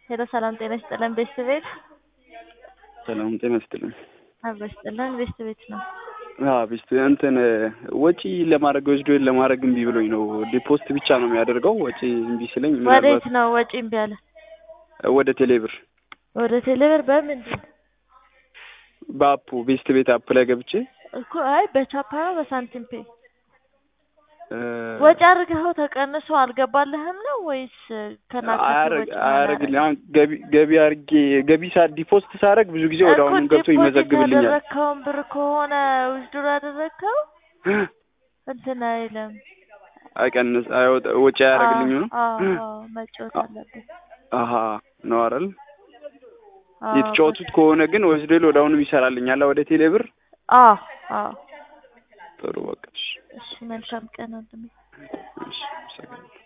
ሄሎ ሰላም ጤና ይስጥልን ቤስት ቤት ሰላም ጤና ይስጥልን። አብሮ ይስጥልን ቤስት ቤት ነው። አዎ ቤስት እንትን ወጪ ለማድረግ ወስዶ ለማድረግ እምቢ ብሎኝ ነው። ዲፖስት ብቻ ነው የሚያደርገው። ወጪ እምቢ ስለኝ ወዴት ምናልባት ነው ወጪ እምቢ አለ? ወደ ቴሌብር ወደ ቴሌብር በምንድን በአፑ ቤስት ቤት አፕ ላይ ገብቼ እኮ አይ በቻፓ ነው በሳንቲም ፔ እ፣ ወጪ አድርገኸው ተቀንሶ አልገባልህም ነው ወይስ ከናካቴ አያረግ ወጪ አያረግልኝ አሁን ገቢ ገቢ አድርጌ ገቢ ሳ ዲፖስት ሳደርግ ብዙ ጊዜ ወደ አሁኑ ገብቶ ይመዘግብልኛል። ያደረግከውን ብር ከሆነ ውዝድሮ ያደረግከው እንትን አይልም። አይቀንስ አይወጣ ወጪ አያረግልኝ ነው። አዎ አዎ፣ መጫወት አለብን። አሀ ነው አይደል? አዎ፣ የተጫወቱት ከሆነ ግን ወስዶ ወደ አሁኑ ይሰራልኛል ወደ ቴሌብር። አዎ አዎ። ጥሩ በቃ እሺ፣ እሺ መልካም ቀን ወንድሜ። እሺ፣ አመሰግናለሁ።